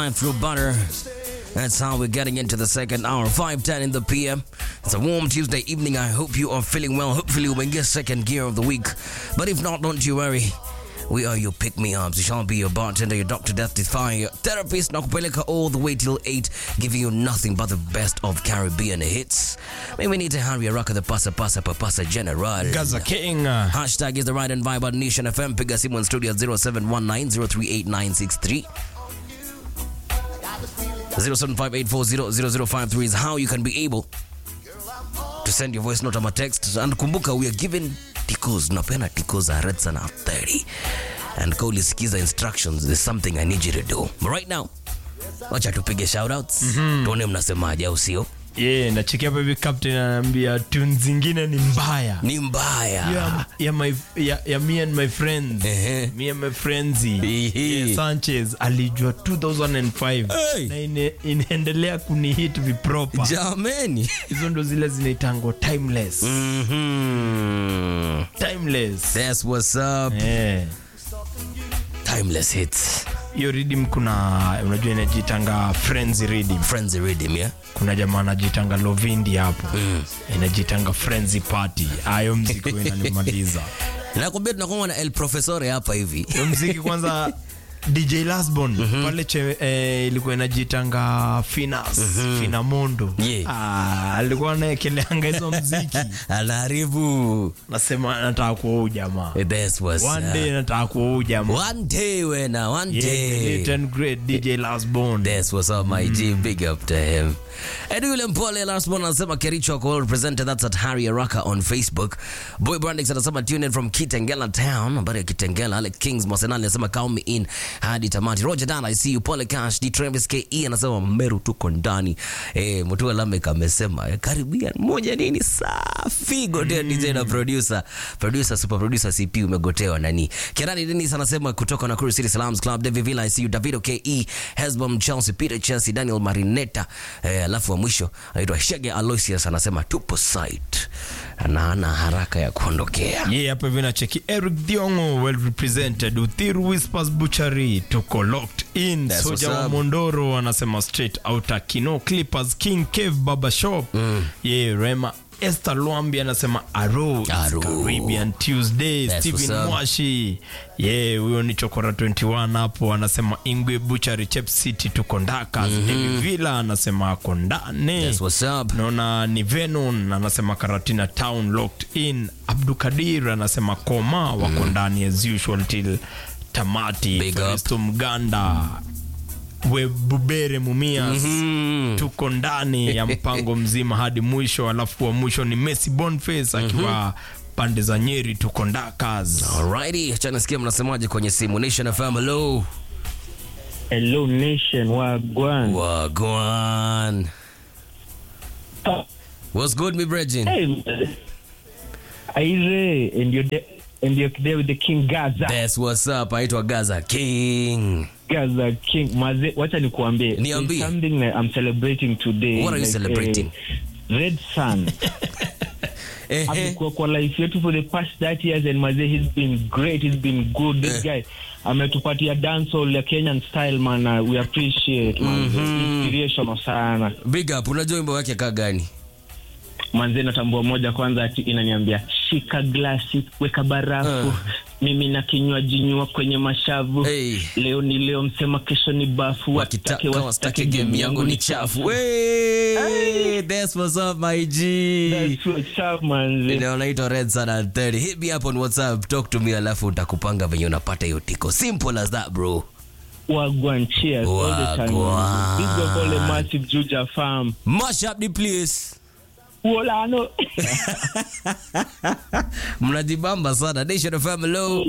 through butter. That's how we're getting into the second hour, 5:10 in the PM. It's a warm Tuesday evening. I hope you are feeling well. Hopefully, we get second gear of the week. But if not, don't you worry. We are your pick me ups. We shall be your bartender, your doctor, death defying, your therapist, nakupeleka all the way till 8, giving you nothing but the best of Caribbean hits. Maybe we need to hurry a rock the pasa pasa papasa general. Gaza King. uh, Hashtag is the right and vibe at Nation FM. Piga simu in studio at 0719038963. 0758400053 is how you can be able to send your voice note ama text. And kumbuka we are given ticos. Napena ticos are red sana 30. And ka ulisikiza instructions, there's something I need you to do. But right now, wacha tupige shoutouts. Tuone mnasemaje au sio? Yeah, nachekia hapa hivi captain anaambia tune zingine ni mbaya. Ni mbaya. Ya, ya, my, ya, ya me and my friends Ehe. me and my friends Ehe. yeah, Sanchez alijua 2005 Hey. na ine, inaendelea kunihit vipropa Jameni. hizo ndo zile zinaitangwa timeless Mhm. timeless That's what's up. Eh. Timeless hits. hiyo redeem kuna unajua inajitanga friends redeem Friends Rhythm, yeah? kuna jamaa anajitanga lovindi hapo inajitanga friends party ayo mziki huwa inanimaliza nakwambia tunakuwa na el profesore hapa hivi Hiyo mziki kwanza dj lasbon pale che, eh, ilikuwa inajitanga finas finamondo Yeah. ah, alikuwa anaekeleanga hizo mziki anaharibu nasema nataka kuwa huu jamaa That's what's one up. day nataka kuwa huu jamaa One day wena one Yeah, the day late and great dj lasbon That's what's up my G big up to him Edu yule mpole last one anasema Kericho kwa represented that's at Harry Araka on Facebook Boy Brandix anasema tune in from Kitengela town habari ya Kitengela Alex Kings Mosenali anasema count me in hadi tamati Roger Dan I see you Pole Cash D Travis KE anasema Meru tuko ndani eh Mutua Lamek amesema eh, Caribbean moja nini safi gotea DJ na producer producer super producer CP umegotewa nani Kerani Dennis anasema kutoka Nakuru City Salams Club David Villa I see you Davido KE Hesbom Chelsea Peter Chelsea Daniel Marinetta eh, alafu wa mwisho anaitwa Shege Aloysius anasema tupo site na ana haraka ya kuondokea ye hapa hivi nacheki eric diongo well represented uthiru whispers butchery tuko locked in That's soja what's wa up. mondoro anasema straight outa kino clippers king cave baba shop mm. ye rema Esther Lwambi anasema aro, it's Aro. Caribbean Tuesday. That's Steven what's up. Mwashi ye huyo ni Chokora 21 hapo anasema Ingwe Butchery Chep City tuko Ndakas. David Villa anasema ako ndani. That's what's up naona ni venon anasema karatina town locked in abdukadir anasema koma wako ndani as usual till tamati Big up. Festo mganda webubere mumias Mm. tuko ndani ya mpango mzima hadi mwisho alafu wa mwisho ni messi bonface akiwa pande za nyeri tuko ndakas Alrighty, acha nisikia mnasemaje kwenye simu Nation FM hello Hello Nation, wagwan. Wagwan What's good me brethren Hey, man. Aire, and you're there, and you're there with the King Gaza. That's what's up aitwa Gaza King Gaza King. Maze, wacha nikuambie. Niambie. There's something that I'm celebrating today. What are you celebrating? eh, Red Sun. Ehe. amekuwa kwa life yetu for the past 30 years and maze he's been great he's been good this guy ametupatia dancehall ya Kenyan style man uh, we appreciate man inspirational sana Big up unajua wimbo wake kaa gani manze natambua moja kwanza ati inaniambia shika glasi weka barafu Uh. mimi na kinywaji nywa kwenye mashavu Hey. leo ni leo msema kesho ni bafu wakitaka wasitake game yangu ni chafu Wey, that's what's up my G That's what's up, manze. Ile unaitwa Red Sun and 30 hit me up on WhatsApp talk to me alafu utakupanga venye unapata hiyo tiko simple as that bro Wagwan, cheers all the time, Wagwan. manze. Big up all the massive Juja farm mash up the place Wolano. mnajibamba sana Nation FM hello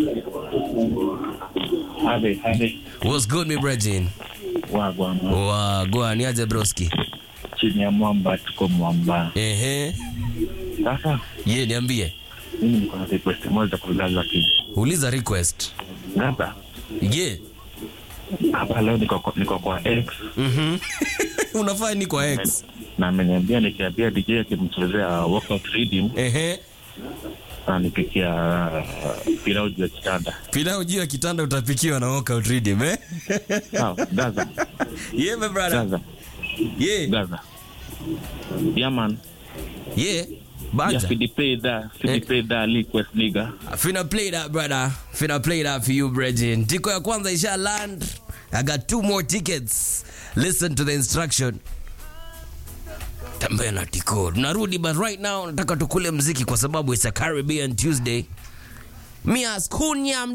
Habe, habe, what's good me brethren wagwan wagwan niaje broski chini ya mwamba tuko mwamba. ehe Sasa ye niambie mimi niko na request moja kwa Gaza King. uliza request Gaza, ye hapa leo niko kwa- niko kwa X Mhm. unafaa ni kwa x na ameniambia nikiambia DJ akimchezea workout rhythm ehe ananipikia uh, pilau juu ya kitanda. Pilau juu ya kitanda utapikiwa na workout rhythm, eh? Sawa, Gaza, yeah, my brother. Gaza, Yeah. Gaza. Yeah, man. Yeah. Yeah, Banja. fidi play that, fidi Eh. play that request, nigga. Finna play that, brother. Finna play that for you, Bregin. Tiko ya kwanza isha land. I got two more tickets. Listen to the instruction. Tembea na tiko. Tunarudi but right now nataka tukule mziki kwa sababu it's a Caribbean Tuesday. Mia Skunya